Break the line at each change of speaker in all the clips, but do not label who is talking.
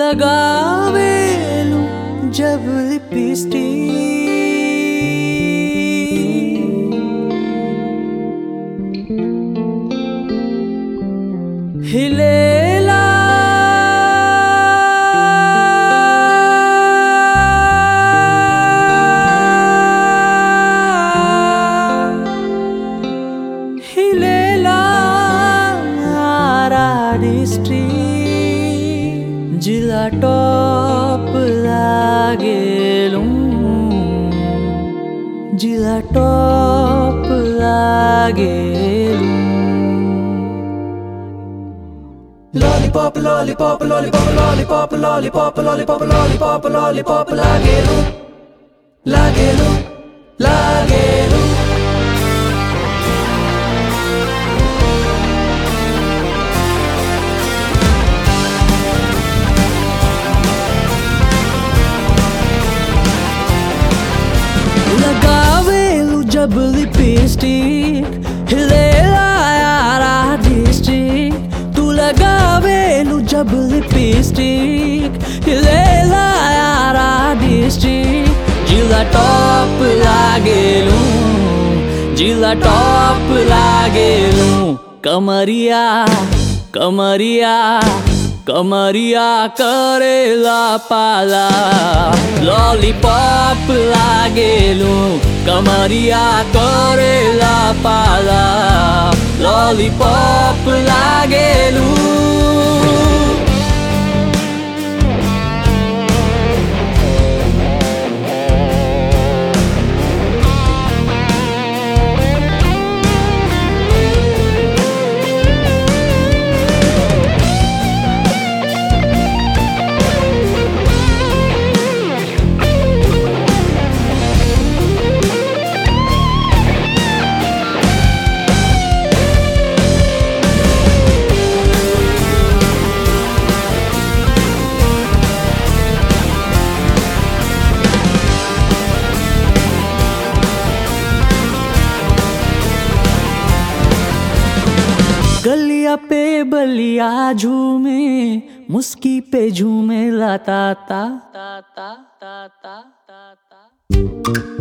लगावेलू जब लिपस्टिक हिलेला हिलेला डिस्ट्रिक्ट जिला टॉप लागेलू जिला टॉप लागेलू
Lollipop, lollipop, lollipop, lollipop, lollipop, lollipop, lollipop, lollipop, lagelu, lagelu, lagelu.
लगावेलू जब लिपस्टिक हिलेला यारा डिस्ट्रिक्ट तू लगावेलू जब लिपस्टिक हिलेला यारा डिस्ट्रिक्ट जिला टॉप लागेलू जिला टॉप लागेलू कमरिया कमरिया कमरिया करेला पाला लॉलीपॉप लागेलू कमरिया करेला पाला लॉलीपॉप लागेलू गलिया पे बलिया झूमे मुस्की पे झूमे लाता ता ता ता ता ता ता ता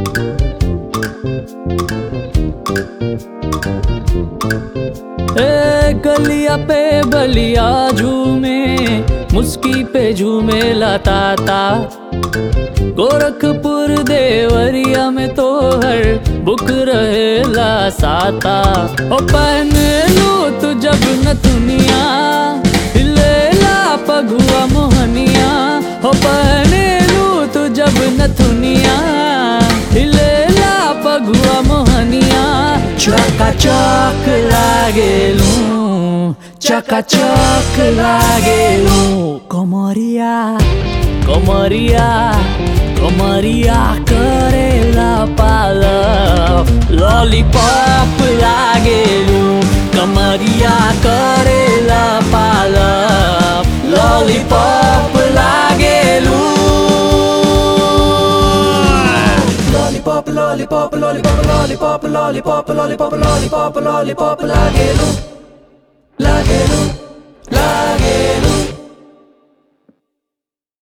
ए गलिया पे बलिया झूमे मुस्की पे झूमे लाता ता गोरखपुर देवरिया में तो हर बुक रहेला साता ओ पहन लू तू जब न दुनिया हिलेला पगुआ मोहनिया हो पहन लू तू जब न दुनिया हिलेला पगुआ मोहनिया चका चक लागेलू चका चक लागेलू कमरिया कमरिया कमरिया करेला पाल लॉलीपॉप लागेलू कमरिया करेला पाल लॉलीपॉप लागेलू
Lollipop, lollipop, lollipop, lollipop, lollipop, lollipop, lollipop, lollipop, lagelu, lagelu,